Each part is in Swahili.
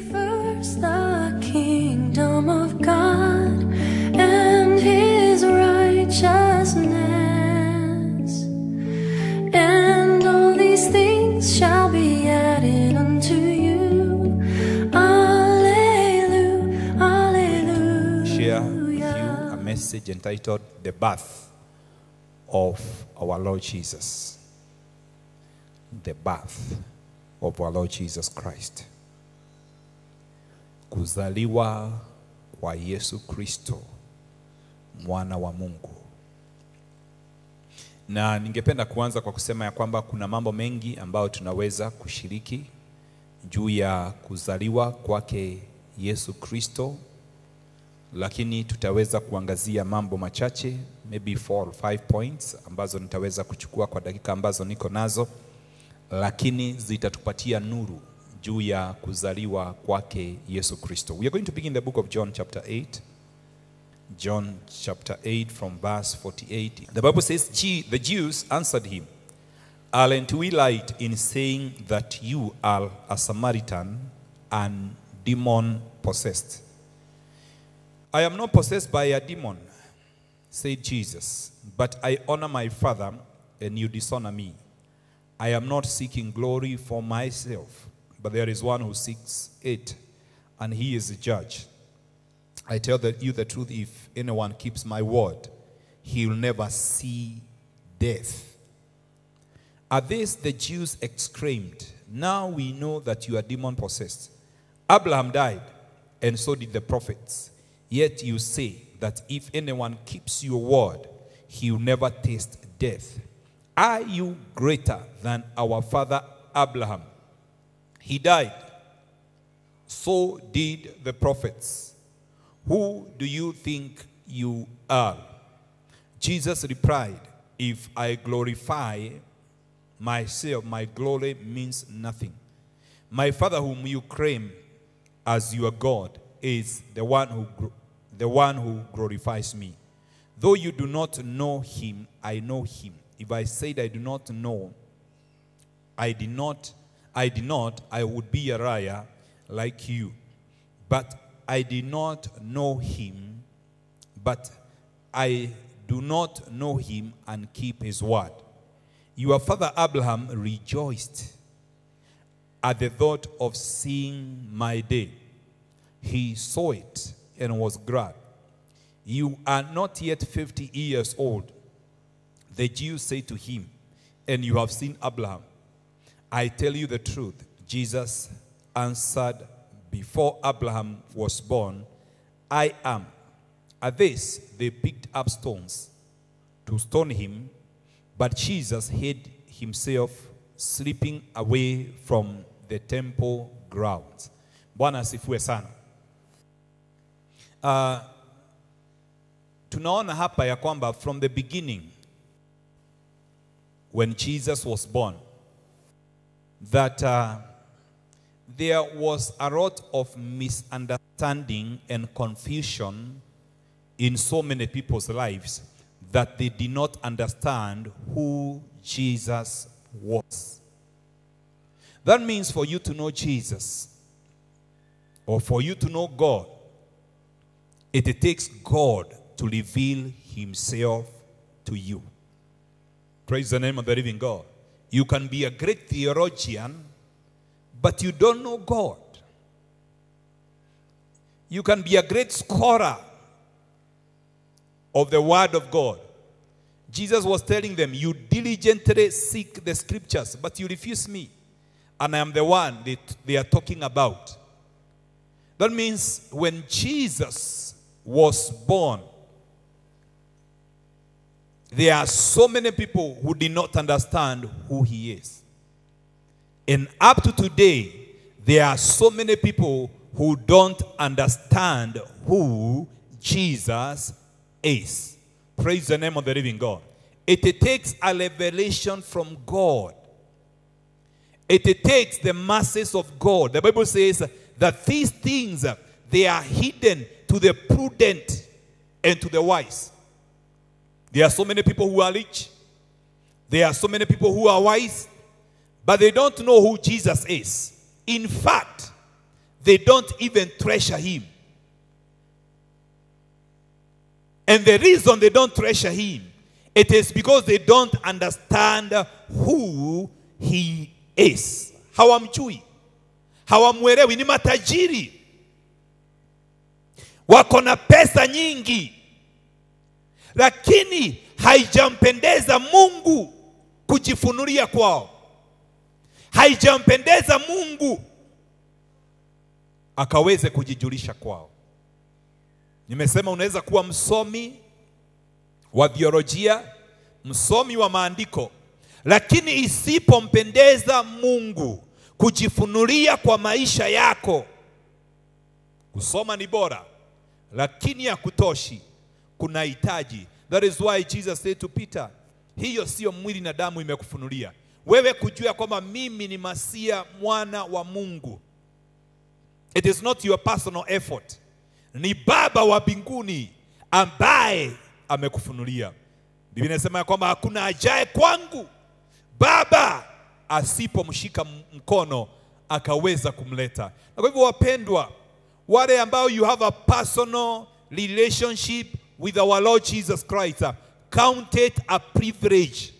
first the kingdom of God and his righteousness, and all these things shall be added unto you. Alleluia, alleluia. share with you a message entitled The Birth of Our Lord Jesus. The birth of our Lord Jesus Christ. Kuzaliwa kwa Yesu Kristo mwana wa Mungu. Na ningependa kuanza kwa kusema ya kwamba kuna mambo mengi ambayo tunaweza kushiriki juu ya kuzaliwa kwake Yesu Kristo lakini tutaweza kuangazia mambo machache maybe four or five points ambazo nitaweza kuchukua kwa dakika ambazo niko nazo, lakini zitatupatia nuru juu ya kuzaliwa kwake Yesu Kristo. We are going to begin the book of John chapter 8. John chapter 8 from verse 48. The Bible says, "Gee, the Jews answered him, Aren't we right in saying that you are a Samaritan and demon possessed? I am not possessed by a demon, said Jesus, but I honor my Father and you dishonor me. I am not seeking glory for myself, but there is one who seeks it, and he is the judge. I tell that you the truth, if anyone keeps my word, he will never see death. At this, the Jews exclaimed, Now we know that you are demon possessed. Abraham died, and so did the prophets. Yet you say that if anyone keeps your word, he will never taste death. Are you greater than our father Abraham? He died. So did the prophets. Who do you think you are? Jesus replied, If I glorify myself, my glory means nothing. My Father, whom you claim as your God, is the one who, gl- the one who glorifies me. Though you do not know him, I know him. If I said I do not know, I did not, I did not, I would be a liar like you. But I did not know him, but I do not know him and keep his word. Your father Abraham rejoiced at the thought of seeing my day. He saw it and was glad. You are not yet 50 years old. The Jews say to him, And you have seen Abraham. I tell you the truth. Jesus answered, Before Abraham was born, I am. At this, they picked up stones to stone him, but Jesus hid himself, slipping away from the temple grounds. Bwana asifiwe sana. Uh, tunaona hapa ya kwamba from the beginning when Jesus was born that uh, there was a lot of misunderstanding and confusion in so many people's lives that they did not understand who Jesus was. That means for you to know Jesus or for you to know God, it takes God to reveal himself to you. Praise the name of the living God. You can be a great theologian, but you don't know God. You can be a great scholar of the Word of God. Jesus was telling them, You diligently seek the scriptures, but you refuse me. And I am the one that they are talking about. That means when Jesus was born, there are so many people who did not understand who he is. And up to today, there are so many people who don't understand who Jesus is. Praise the name of the living God. It takes a revelation from God. It takes the masses of God. The Bible says that these things they are hidden to the prudent and to the wise. There are so many people who are rich. There are so many people who are wise, but they don't know who Jesus is. In fact, they don't even treasure him. And the reason they don't treasure him, it is because they don't understand who he is. Hawamjui, hawamwelewi. Ni matajiri, wako na pesa nyingi, lakini haijampendeza Mungu kujifunulia kwao, haijampendeza Mungu akaweze kujijulisha kwao. Nimesema unaweza kuwa msomi wa biolojia, msomi wa maandiko, lakini isipompendeza Mungu kujifunulia kwa maisha yako, kusoma ni bora, lakini hakutoshi, kuna hitaji. That is why Jesus said to Peter, hiyo sio mwili na damu imekufunulia wewe kujua kwamba mimi ni Masia mwana wa Mungu. It is not your personal effort ni Baba wa mbinguni ambaye amekufunulia. Biblia inasema ya kwamba hakuna ajaye kwangu Baba asipomshika mkono akaweza kumleta. Na kwa hivyo, wapendwa, wale ambao you have a personal relationship with our Lord Jesus Christ, count it a privilege.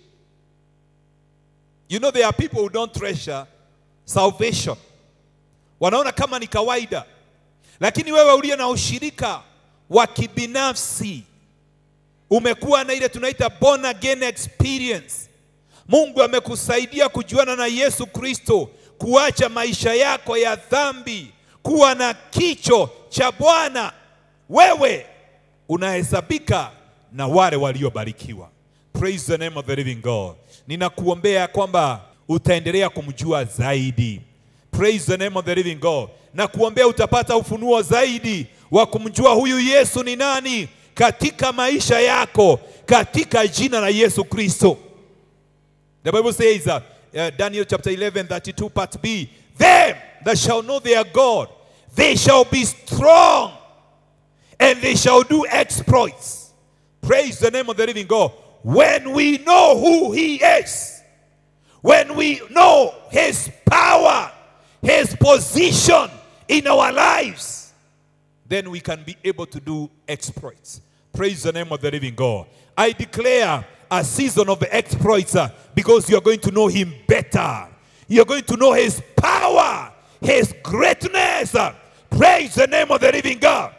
You know there are people who don't treasure salvation, wanaona kama ni kawaida lakini wewe uliye na ushirika wa kibinafsi umekuwa na ile tunaita born again experience. Mungu amekusaidia kujuana na Yesu Kristo, kuacha maisha yako ya dhambi, kuwa na kicho cha Bwana. Wewe unahesabika na wale waliobarikiwa. Praise the name of the living God. Ninakuombea kwamba utaendelea kumjua zaidi. Praise the name of the living God. Na kuombea utapata ufunuo zaidi wa kumjua huyu Yesu ni nani katika maisha yako katika jina la Yesu Kristo. The Bible says uh, uh, Daniel chapter 11 32 part B, them that shall know their God, they shall be strong and they shall do exploits. Praise the name of the living God. When we know who he is, when we know his power, his position in our lives, then we can be able to do exploits. Praise the name of the living God. I declare a season of exploits uh, because you're going to know him better. You're going to know his power, his greatness. Uh, Praise the name of the living God.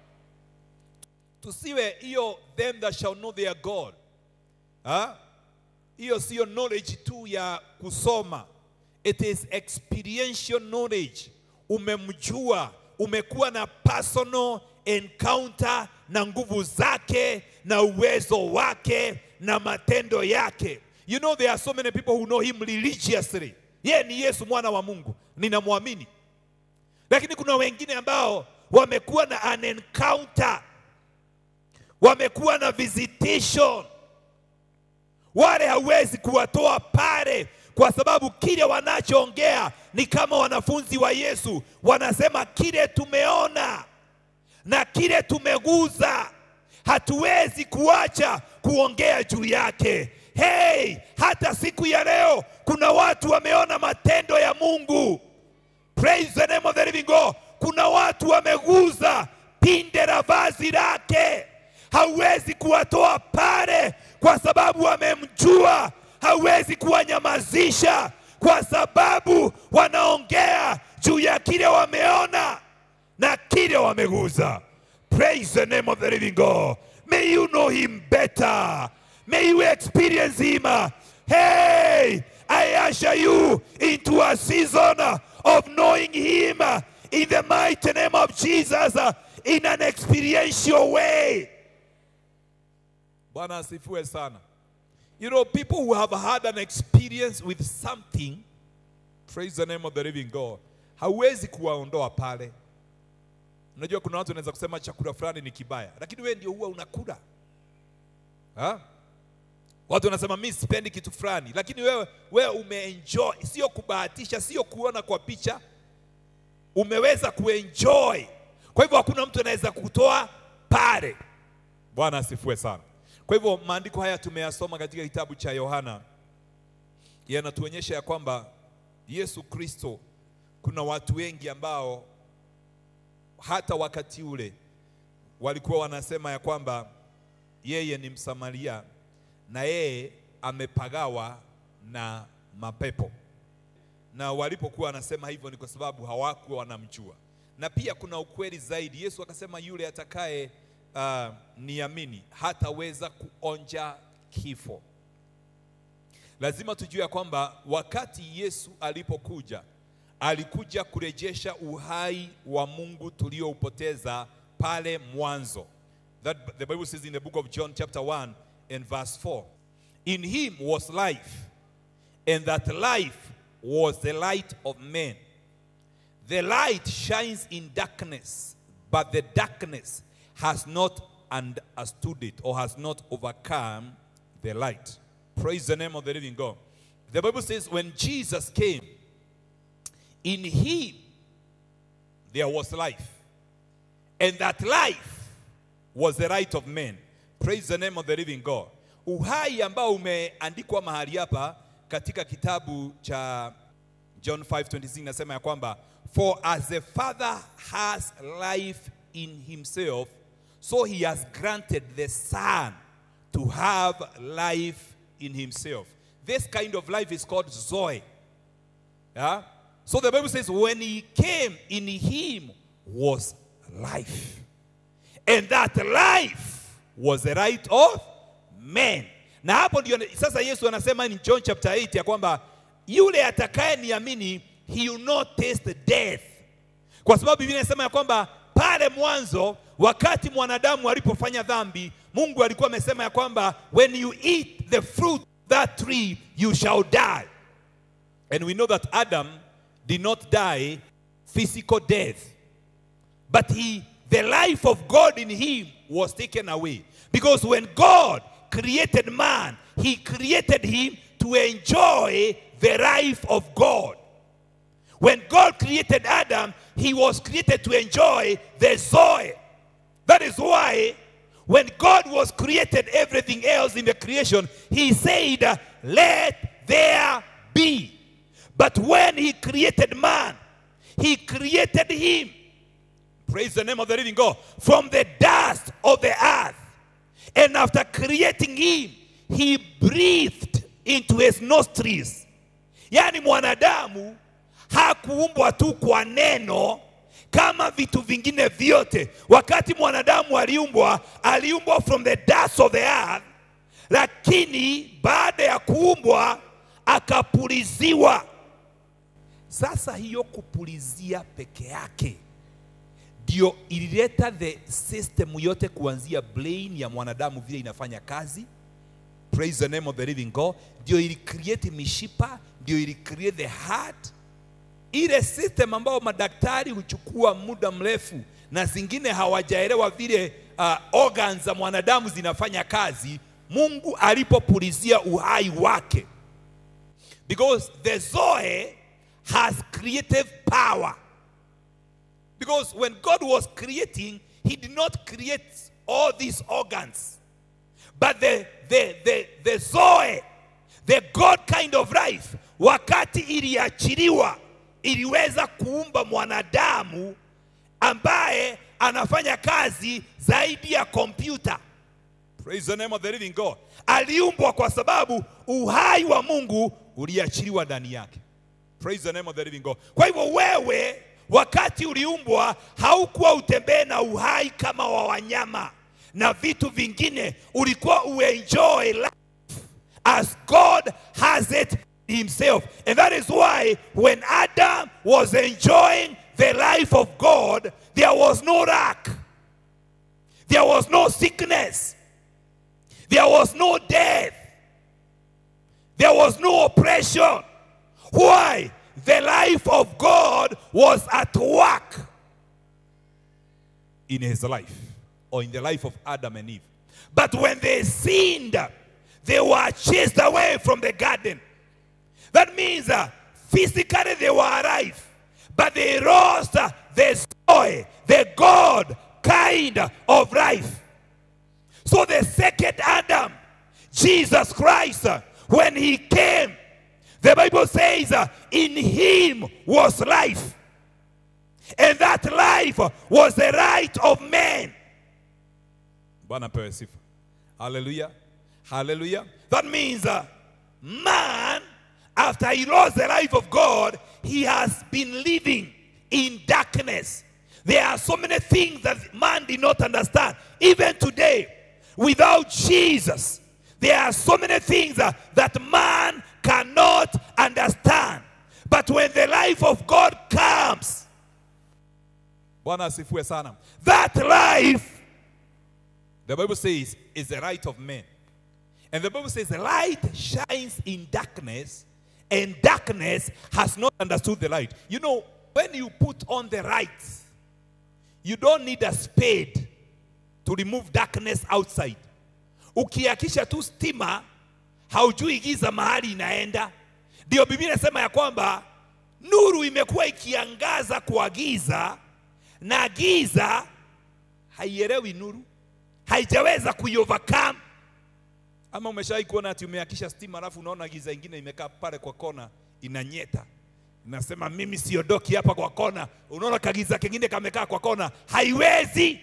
Tusiwe hiyo them that shall know their God. Ha? Hiyo siyo knowledge tu ya kusoma. It is experiential knowledge. Umemjua, umekuwa na personal encounter na nguvu zake na uwezo wake na matendo yake. You know there are so many people who know him religiously. Yeye ni Yesu mwana wa Mungu, ninamwamini. Lakini kuna wengine ambao wamekuwa na an encounter, wamekuwa na visitation. Wale hawezi kuwatoa pale kwa sababu kile wanachoongea ni kama wanafunzi wa Yesu wanasema, kile tumeona na kile tumeguza, hatuwezi kuacha kuongea juu yake. Hey, hata siku ya leo kuna watu wameona matendo ya Mungu. Praise the name of the living God. Kuna watu wameguza pinde la vazi lake, hauwezi kuwatoa pale kwa sababu wamemjua. Hauwezi kuwanyamazisha kwa sababu wanaongea juu ya kile wameona na kile wameguza. Praise the name of the living God. May you know him better. May you experience him. Hey, I usher you into a season of knowing him in the mighty name of Jesus in an experiential way. Bwana asifiwe sana. You know, people who have had an experience with something, praise the name of the living God, hauwezi kuwaondoa pale. Unajua kuna watu wanaweza kusema chakula fulani ni kibaya, lakini wewe ndio huwa unakula ha? Watu wanasema mimi sipendi kitu fulani, lakini wewe wewe umeenjoy, sio kubahatisha, sio kuona kwa picha, umeweza kuenjoy. Kwa hivyo hakuna mtu anaweza kutoa pale. Bwana asifiwe sana. Kwa hivyo maandiko haya tumeyasoma katika kitabu cha Yohana, yanatuonyesha ya kwamba Yesu Kristo, kuna watu wengi ambao hata wakati ule walikuwa wanasema ya kwamba yeye ni Msamaria na yeye amepagawa na mapepo, na walipokuwa wanasema hivyo ni kwa sababu hawakuwa wanamjua. Na pia kuna ukweli zaidi, Yesu akasema yule atakaye uh, niamini hataweza kuonja kifo. Lazima tujue ya kwamba wakati Yesu alipokuja alikuja kurejesha uhai wa Mungu tulioupoteza pale mwanzo. That the Bible says in the book of John chapter 1 and verse 4. In him was life, and that life was the light of men. The light shines in darkness, but the darkness has not understood it or has not overcome the light. Praise the name of the living God. The Bible says when Jesus came, in him there was life, and that life was the light of men. Praise the name of the living God. Uhai ambao umeandikwa mahali hapa katika kitabu cha John 5:26 nasema ya kwamba for as the father has life in himself so he has granted the son to have life in himself. This kind of life is called Zoe. Yeah? So the Bible says, when he came, in him was life. And that life was the right of men. Na hapo ndio sasa Yesu anasema in John chapter 8 ya kwamba yule atakaye niamini he will not taste death. Kwa sababu Biblia inasema ya kwamba pale mwanzo wakati mwanadamu alipofanya dhambi, Mungu alikuwa amesema ya kwamba when you eat the fruit of that tree you shall die. And we know that Adam did not die physical death. But he, the life of God in him was taken away. Because when God created man, he created him to enjoy the life of God. When God created Adam, he was created to enjoy the Zoe. That is why when God was created everything else in the creation, he said, Let there be. But when he created man, he created him. Praise the name of the living God. From the dust of the earth. And after creating him, he breathed into his nostrils. Yaani mwanadamu hakuumbwa tu kwa neno kama vitu vingine vyote. Wakati mwanadamu aliumbwa, aliumbwa from the dust of the earth, lakini baada ya kuumbwa akapuliziwa. Sasa hiyo kupulizia peke yake ndio ilileta the system yote kuanzia brain ya mwanadamu vile inafanya kazi. Praise the name of the living God. Ndio ili create mishipa, ndio ili create the heart. Ile system ambayo madaktari huchukua muda mrefu na zingine hawajaelewa vile uh, organs za mwanadamu zinafanya kazi, Mungu alipopulizia uhai wake because the Zoe has creative power. Because when God was creating, He did not create all these organs. But the, the, the, the Zoe, the God kind of life, wakati iliachiliwa, iliweza kuumba mwanadamu ambaye anafanya kazi zaidi ya kompyuta. Praise the name of the living God. Aliumbwa kwa sababu uhai wa Mungu uliachiliwa ndani yake. Praise the name of the living God. Kwa hivyo wewe wakati uliumbwa haukuwa utembee na uhai kama wa wanyama na vitu vingine, ulikuwa uenjoy life as God has it himself. And that is why when Adam was enjoying the life of God, there was no lack. There was no sickness. There was no death. There was no oppression. Why? The life of God was at work in his life or in the life of Adam and Eve. But when they sinned, they were chased away from the garden. That means uh, physically they were alive, but they lost uh, the joy, the God kind of life. So the second Adam, Jesus Christ, uh, when he came, the Bible says, uh, in him was life. and that life was the right of man. Bwana pewe sifa. Hallelujah. Hallelujah. That means uh, man, after he lost the life of God, he has been living in darkness. There are so many things that man did not understand. Even today, without Jesus, there are so many things uh, that man cannot understand. But when the life of God comes, Bwana asifiwe sana. That life, the Bible says, is the right of men. And the Bible says, the light shines in darkness, and darkness has not understood the light. You know, when you put on the light, you don't need a spade to remove darkness outside. Ukiakisha tu stima, haujui giza mahali inaenda. Ndio Biblia inasema ya kwamba nuru imekuwa ikiangaza kwa giza na giza haielewi nuru, haijaweza kuiovercome. Ama umeshawahi kuona ati umeakisha stima alafu unaona giza ingine imekaa pale kwa kona inanyeta, inasema mimi siondoki hapa kwa kona. Unaona kagiza kingine kamekaa kwa kona, haiwezi.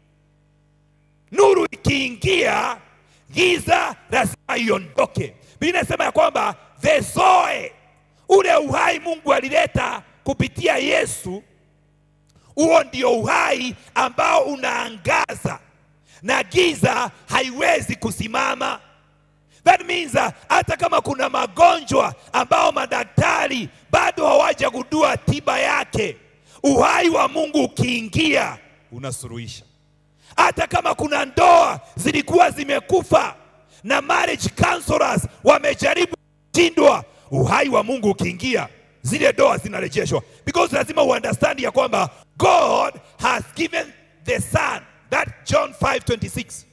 Nuru ikiingia, giza lazima iondoke. Biblia inasema ya kwamba the zoe, ule uhai Mungu alileta kupitia Yesu, huo ndio uhai ambao unaangaza na giza haiwezi kusimama. That means uh, hata kama kuna magonjwa ambao madaktari bado hawajagundua tiba yake, uhai wa Mungu ukiingia unasuluhisha. Hata kama kuna ndoa zilikuwa zimekufa na marriage counselors wamejaribu kushindwa, uhai wa Mungu ukiingia zile ndoa zinarejeshwa, because lazima uunderstand ya kwamba God has given the son that John 5:26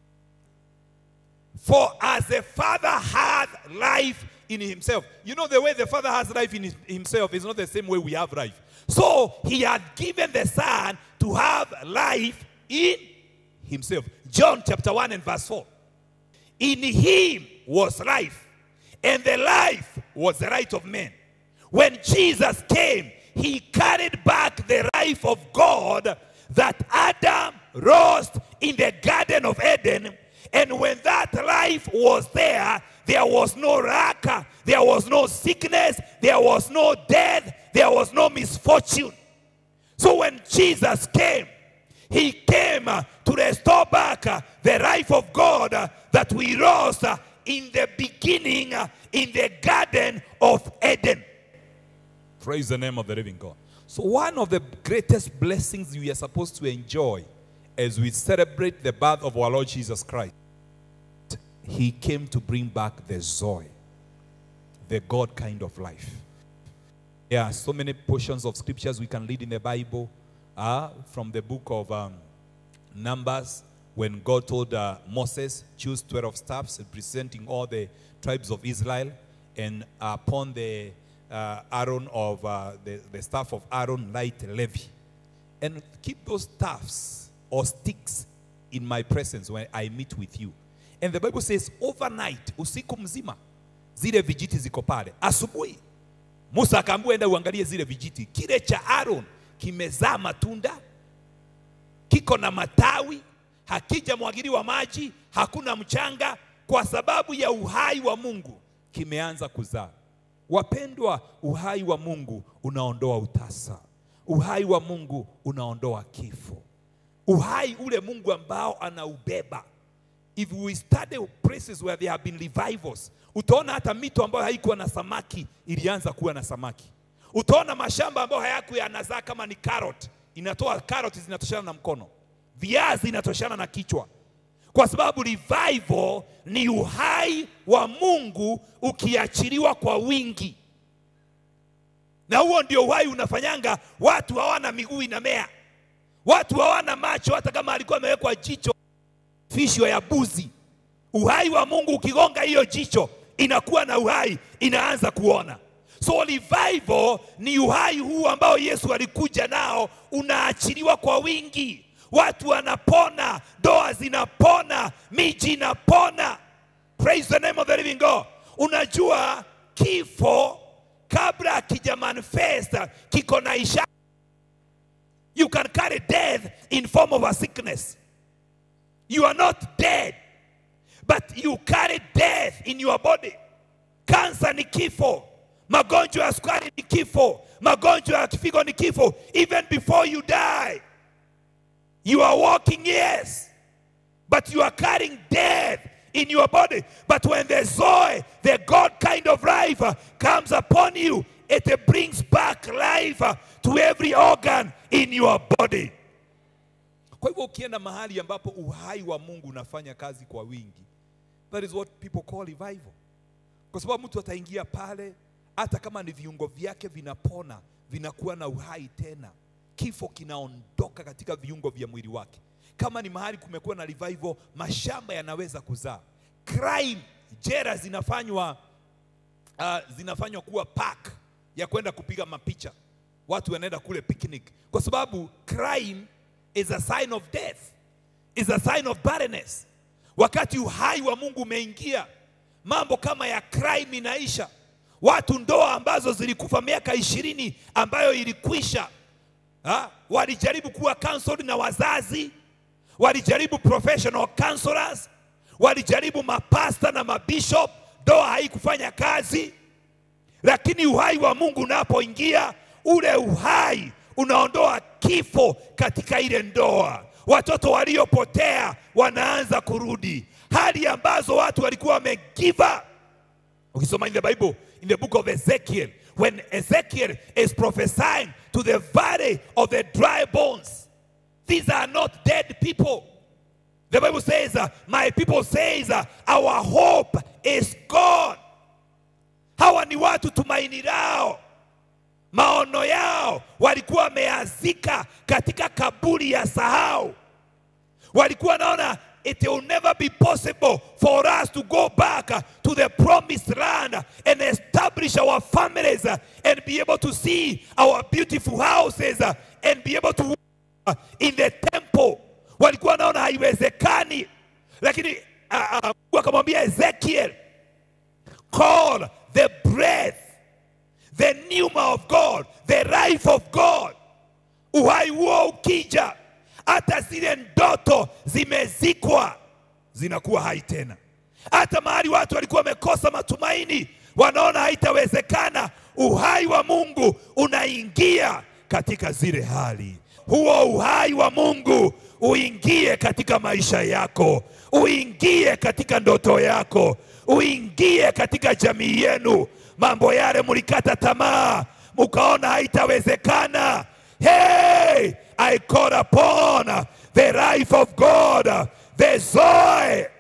For as the Father hath life in himself. You know, the way the Father has life in his- himself is not the same way we have life. So he had given the Son to have life in himself. John chapter 1 and verse 4. In him was life, and the life was the right of man. When Jesus came, he carried back the life of God that Adam lost in the Garden of Eden. And when that life was there, there was no lack, there was no sickness, there was no death, there was no misfortune. So when Jesus came, he came uh, to restore back uh, the life of God uh, that we lost uh, in the beginning uh, in the Garden of Eden. Praise the name of the living God. So, one of the greatest blessings we are supposed to enjoy as we celebrate the birth of our Lord Jesus Christ, He came to bring back the Zoe, the God kind of life. There are so many portions of scriptures we can read in the Bible uh, from the book of um, Numbers when God told uh, Moses, choose 12 staffs representing all the tribes of Israel, and upon the uh, Aaron of uh, the, the staff of Aaron, light Levi. And keep those staffs or sticks in my presence when I meet with you. And the Bible says, overnight, usiku mzima, zile vijiti ziko pale. Asubuhi Musa akaambiwa enda uangalie zile vijiti. Kile cha Aaron kimezaa matunda, kiko na matawi, hakijamwagiliwa maji, hakuna mchanga, kwa sababu ya uhai wa Mungu kimeanza kuzaa. Wapendwa, uhai wa Mungu unaondoa utasa, uhai wa Mungu unaondoa kifo, uhai ule Mungu ambao anaubeba if we study places where there have been revivals, utaona hata mito ambayo haikuwa na samaki ilianza kuwa na samaki. Utaona mashamba ambayo hayakuwa yanazaa kama ni carrot, inatoa carrot zinatoshana na mkono, viazi inatoshana na kichwa, kwa sababu revival ni uhai wa Mungu ukiachiliwa kwa wingi, na huo ndio uhai unafanyanga watu hawana miguu inamea, watu hawana macho, hata kama alikuwa amewekwa jicho fishwa ya buzi. Uhai wa Mungu ukigonga hiyo jicho inakuwa na uhai, inaanza kuona. So revival ni uhai huu ambao Yesu alikuja nao, unaachiliwa kwa wingi. Watu wanapona, ndoa zinapona, miji inapona. Praise the name of the living God. Unajua kifo kabla akija manifest kiko na ishara You can carry death in form of a sickness. You are not dead, but you carry death in your body. Kansa ni kifo, magonjwa ya sukari ni kifo, magonjwa ya figo ni kifo. Even before you die, you are walking, yes, but you are carrying death in your body. But when the Zoe, the God kind of life, uh, comes upon you, it uh, brings back life uh, to every organ in your body. Kwa hivyo ukienda mahali ambapo uhai wa Mungu unafanya kazi kwa wingi, that is what people call revival, kwa sababu mtu ataingia pale, hata kama ni viungo vyake vinapona, vinakuwa na uhai tena, kifo kinaondoka katika viungo vya mwili wake. Kama ni mahali kumekuwa na revival, mashamba yanaweza kuzaa. Crime, jera zinafanywa uh, zinafanywa kuwa park ya kwenda kupiga mapicha, watu wanaenda kule picnic, kwa sababu crime is a sign of death, is a sign of barrenness. Wakati uhai wa Mungu umeingia, mambo kama ya crime inaisha. Watu ndoa ambazo zilikufa miaka ishirini ambayo ilikwisha, ha? walijaribu kuwa counseled na wazazi, walijaribu professional counselors, walijaribu mapasta na mabishop, ndoa haikufanya kazi. Lakini uhai wa Mungu unapoingia, ule uhai unaondoa kifo katika ile ndoa. Watoto waliopotea wanaanza kurudi, hali ambazo watu walikuwa wamegiva. Ukisoma in the Bible, in the book of Ezekiel, when Ezekiel is prophesying to the valley of the dry bones, these are not dead people. The Bible says, uh, my people says, uh, our hope is God. Hawa ni watu tumaini lao, maono yao walikuwa wameazika katika kaburi ya sahau. Walikuwa wanaona it will never be possible for us to go back uh, to the promised land and establish our families uh, and be able to see our beautiful houses uh, and be able to uh, in the temple. Walikuwa wanaona haiwezekani, lakini uh, uh, Mungu akamwambia Ezekiel, call the breath, the pneuma of God, the life of God. Uhai huo ukija, hata zile ndoto zimezikwa zinakuwa hai tena. Hata mahali watu walikuwa wamekosa matumaini, wanaona haitawezekana, uhai wa Mungu unaingia katika zile hali. Huo uhai wa Mungu uingie katika maisha yako, uingie katika ndoto yako, uingie katika jamii yenu. Mambo yale mlikata tamaa, mukaona haitawezekana. Hey, I call upon the life of God, the Zoe.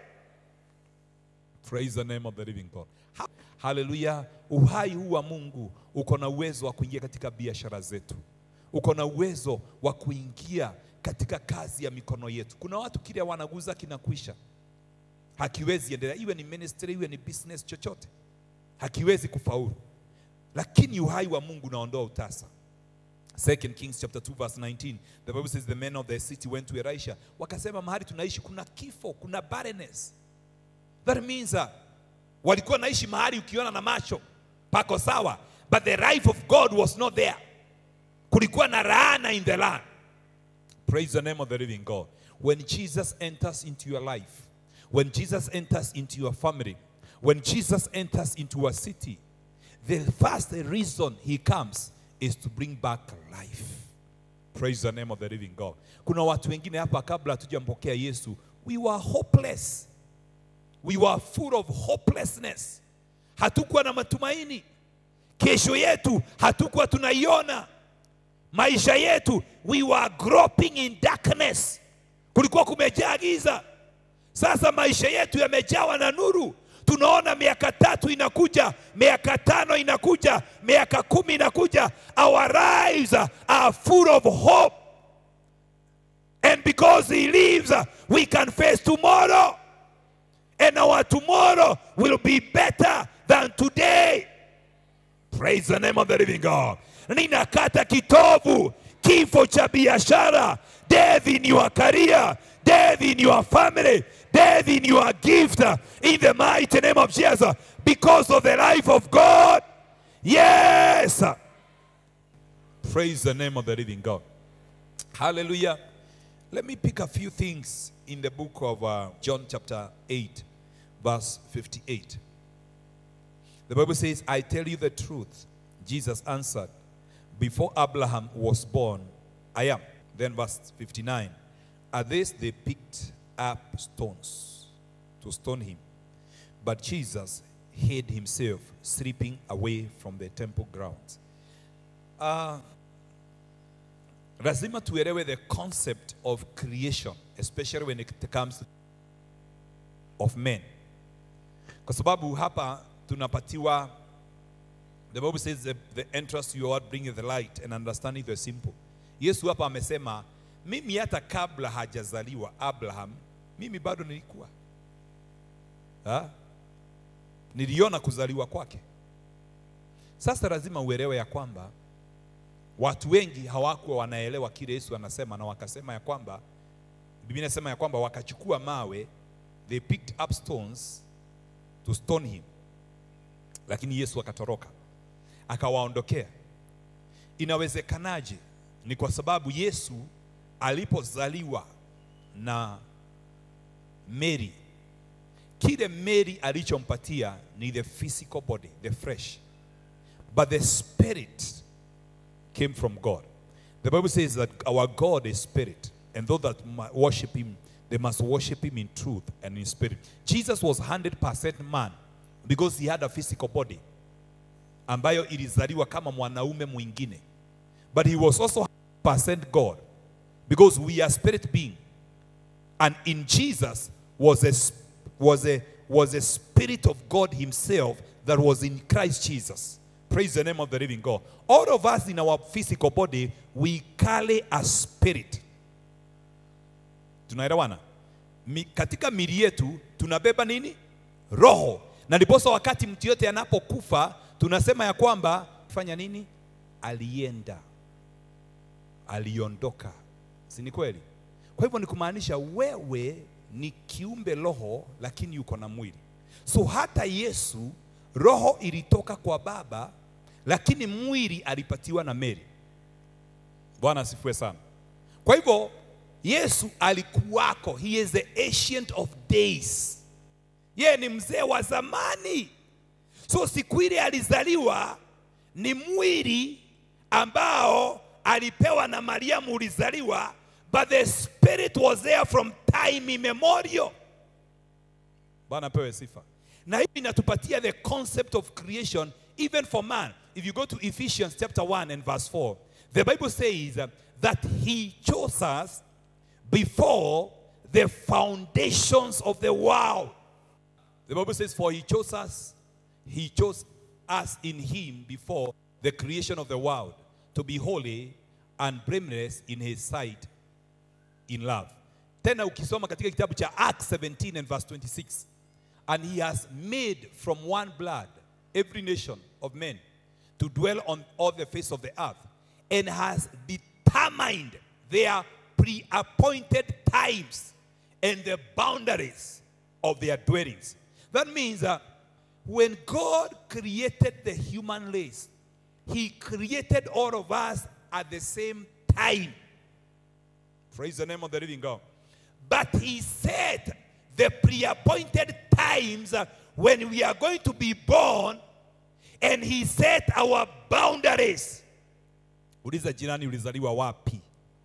Praise the name of the living God. Ha- Hallelujah. Uhai huu wa Mungu uko na uwezo wa kuingia katika biashara zetu, uko na uwezo wa kuingia katika kazi ya mikono yetu. Kuna watu kile wanaguza kinakwisha, hakiwezi endelea, iwe ni ministry, iwe ni business, chochote hakiwezi kufaulu, lakini uhai wa Mungu unaondoa utasa. Second Kings chapter 2 verse 19. The Bible says the men of the city went to Elisha. Wakasema mahali tunaishi kuna kifo, kuna barrenness. That means uh, walikuwa naishi mahali ukiona na macho pako sawa, but the life of God was not there. Kulikuwa na laana in the land. Praise the name of the living God. When Jesus enters into your life, when Jesus enters into your family, when Jesus enters into a city, the first reason he comes is to bring back life. Praise the name of the living God. Kuna watu wengine hapa kabla hatujampokea Yesu, we were hopeless. We were full of hopelessness. Hatukuwa na matumaini. Kesho yetu hatukuwa tunaiona. Maisha yetu we were groping in darkness. Kulikuwa kumejaa giza. Sasa maisha yetu yamejawa na nuru. Tunaona miaka tatu inakuja, miaka tano inakuja, miaka kumi inakuja. Our lives are full of hope. And because he lives, we can face tomorrow. And our tomorrow will be better than today. Praise the name of the living God. Ninakata kitovu, kifo cha biashara, death in your career, death in your family, death in your gift, in the mighty name of Jesus, because of the life of God. Yes. Praise the name of the living God. Hallelujah. Let me pick a few things in the book of uh, John, chapter 8, verse 58. The Bible says, I tell you the truth. Jesus answered, Before Abraham was born, I am. Then, verse 59. At this, they picked up stones to stone him. But Jesus hid himself, slipping away from the temple grounds. Uh, lazima tuelewe the concept of creation especially when it comes of men kwa sababu hapa tunapatiwa the bible says the, the entrance to your word bringeth the light and understanding the simple yesu hapa amesema mimi hata kabla hajazaliwa abraham mimi bado nilikuwa ha? niliona kuzaliwa kwake sasa lazima uelewe ya kwamba watu wengi hawakuwa wanaelewa kile Yesu anasema, na wakasema ya kwamba Biblia inasema ya kwamba wakachukua mawe, they picked up stones to stone him, lakini Yesu akatoroka akawaondokea. Inawezekanaje? Ni kwa sababu Yesu alipozaliwa na Mary, kile Mary alichompatia ni the physical body, the flesh, but the spirit came from God. The Bible says that our God is spirit, and those that mu- worship him, they must worship him in truth and in spirit. Jesus was 100% man because he had a physical body ambayo ilizaliwa kama mwanaume mwingine. But he was also 100% God because we are spirit being. And in Jesus was a, sp- was a, was a spirit of God himself that was in Christ Jesus. Praise the name of the living God. All of us in our physical body, we carry a spirit. Tunaelewana? Mi, katika mili yetu tunabeba nini? Roho. Na ndiposa wakati mtu yote anapokufa tunasema ya kwamba fanya nini? Alienda, aliondoka, si ni kweli? Kwa hivyo ni kumaanisha wewe ni kiumbe roho, lakini uko na mwili. So hata Yesu roho ilitoka kwa Baba, lakini mwili alipatiwa na Mary. Bwana asifiwe sana. Kwa hivyo Yesu alikuwako, he is the ancient of days. Yeye ni mzee wa zamani. So siku ile alizaliwa ni mwili ambao alipewa na Mariamu ulizaliwa, but the spirit was there from time immemorial. Bwana apewe sifa. Na hii inatupatia the concept of creation even for man. If you go to Ephesians chapter 1 and verse 4, the Bible says uh, that he chose us before the foundations of the world. The Bible says, For he chose us, he chose us in him before the creation of the world to be holy and blameless in his sight in love. Tena ukisoma katika kitabu cha Acts 17 and verse 26, and he has made from one blood every nation of men to dwell on all the face of the earth, and has determined their pre-appointed times and the boundaries of their dwellings. That means that when God created the human race, He created all of us at the same time. Praise the name of the living God. But He said the pre appointed times uh, when we are going to be born, and He set our boundaries. Uliza jirani, ulizaliwa wapi?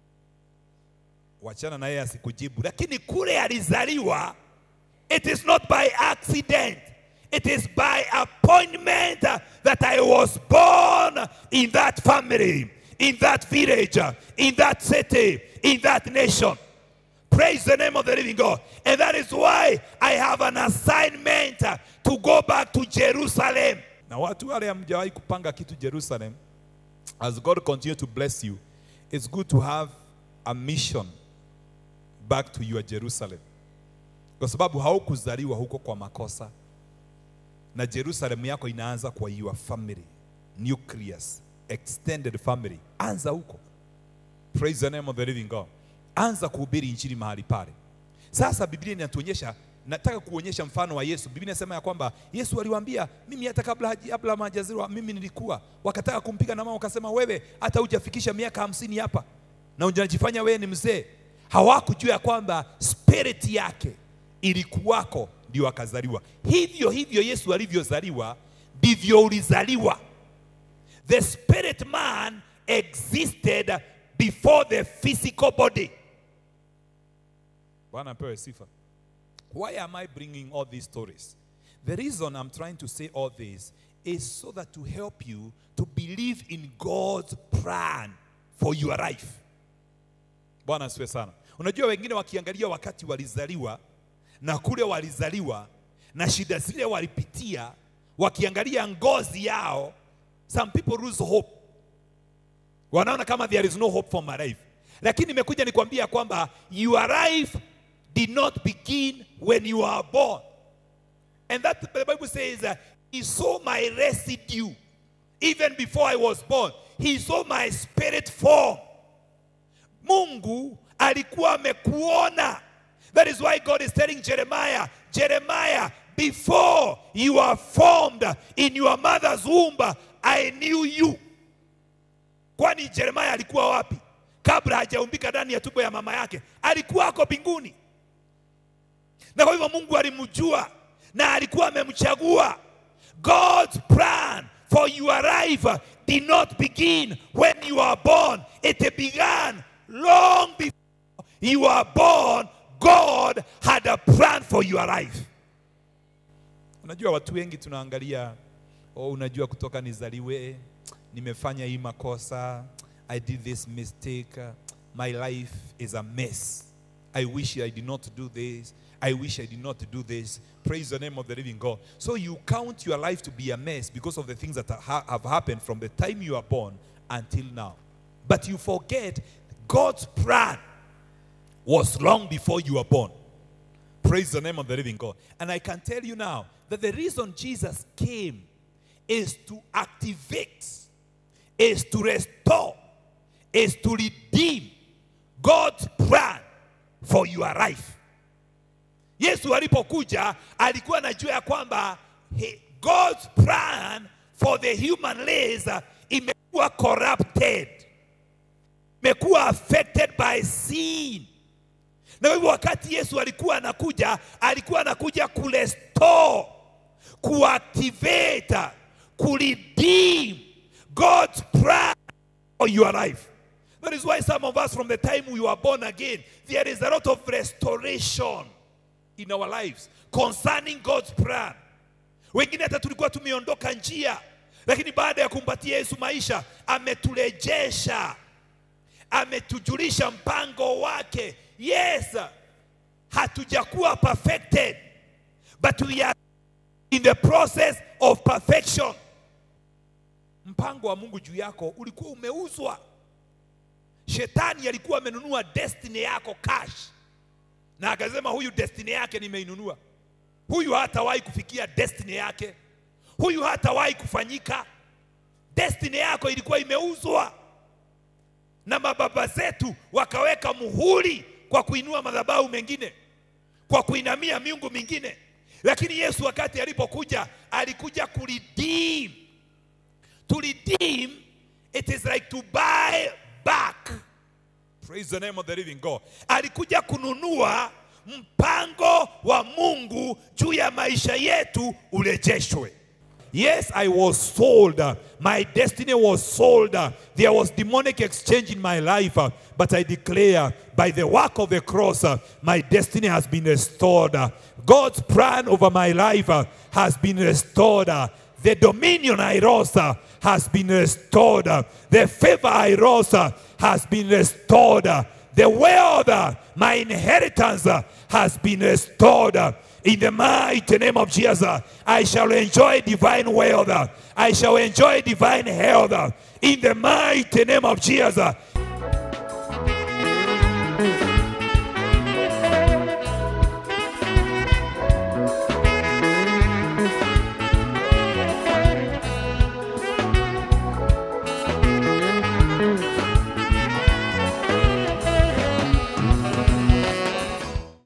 Wachana na yeye asikujibu, lakini kule alizaliwa, it is not by accident. It is by appointment uh, that I was born in that family, in that village, uh, in that city, in that nation. Praise the name of the living God. And that is why I have an assignment uh, to go back to Jerusalem. Na watu wale hamjawahi kupanga kitu Jerusalem, as God continue to bless you, it's good to have a mission back to your Jerusalem. Kwa sababu haukuzaliwa huko kwa makosa na Jerusalem yako inaanza kwa your family, nucleus, extended family. Anza huko. Praise the name of the living God. Anza kuhubiri injili mahali pale. Sasa Biblia inatuonyesha, nataka kuonyesha mfano wa Yesu. Biblia inasema ya kwamba Yesu aliwaambia, mimi hata kabla haji- Abraham hajazaliwa mimi nilikuwa. Wakataka kumpiga na mama, wakasema wewe hata hujafikisha miaka hamsini hapa. na unajifanya wewe ni mzee. Hawakujua ya kwamba spirit yake ilikuwako ndio akazaliwa. Hivyo hivyo Yesu alivyozaliwa ndivyo ulizaliwa. The spirit man existed before the physical body. Bwana apewe sifa. Why am I bringing all these stories? The reason I'm trying to say all this is so that to help you to believe in God's plan for your life. Bwana asifiwe sana. Unajua wengine wakiangalia wakati walizaliwa na kule walizaliwa na shida zile walipitia, wakiangalia ngozi yao, some people lose hope. Wanaona kama there is no hope for my life. Lakini nimekuja nikwambia kwamba your life did not begin when you are born. And that the Bible says, uh, He saw my residue even before I was born. He saw my spirit form. Mungu alikuwa amekuona. That is why God is telling Jeremiah, Jeremiah, before you are formed in your mother's womb, I knew you. Kwani Jeremiah alikuwa wapi? Kabla hajaumbika ndani ya tumbo ya mama yake, alikuwa ako mbinguni. Na kwa hivyo Mungu alimjua na alikuwa amemchagua. God's plan for your life did not begin when you are born. It began long before you are born. God had a plan for your life. Unajua watu wengi tunaangalia, oh, unajua kutoka nizaliwe, nimefanya hii makosa, I did this mistake, my life is a mess. I wish I did not do this. I wish I did not do this. Praise the name of the living God. So you count your life to be a mess because of the things that ha- have happened from the time you are born until now. But you forget God's plan was long before you were born. Praise the name of the living God. And I can tell you now that the reason Jesus came is to activate, is to restore, is to redeem God's plan for your life. Yesu alipokuja alikuwa anajua ya kwamba he- God's plan for the human race uh, imekuwa corrupted, imekuwa affected by sin. Na hivyo wakati Yesu alikuwa anakuja, alikuwa anakuja kurestore, kuactivate, kuredeem God's plan for your life. That is why some of us, from the time we were born again, there is a lot of restoration in our lives concerning God's plan. Wengine hata tulikuwa tumeondoka njia, lakini baada ya kumpatia Yesu maisha ameturejesha, ametujulisha mpango wake. Yes, hatujakuwa perfected, but we are in the process of perfection. Mpango wa Mungu juu yako ulikuwa umeuzwa. Shetani alikuwa amenunua destiny yako cash, na akasema huyu destiny yake nimeinunua, huyu hatawahi kufikia destiny yake, huyu hatawahi kufanyika. Destiny yako ilikuwa imeuzwa, na mababa zetu wakaweka muhuri kwa kuinua madhabahu mengine, kwa kuinamia miungu mingine. Lakini Yesu wakati alipokuja, alikuja kuredeem. To redeem, it is like to buy back. Praise the name of the living God. Alikuja kununua mpango wa Mungu juu ya maisha yetu urejeshwe. Yes, I was sold. My destiny was sold. There was demonic exchange in my life. But I declare, by the work of the cross, my destiny has been restored. God's plan over my life has been restored. The dominion I lost has been restored. The favor I lost has been restored. The wealth, my inheritance, has been restored. In the mighty name of Jesus, I shall enjoy divine wealth. I shall enjoy divine health. In the mighty name of Jesus,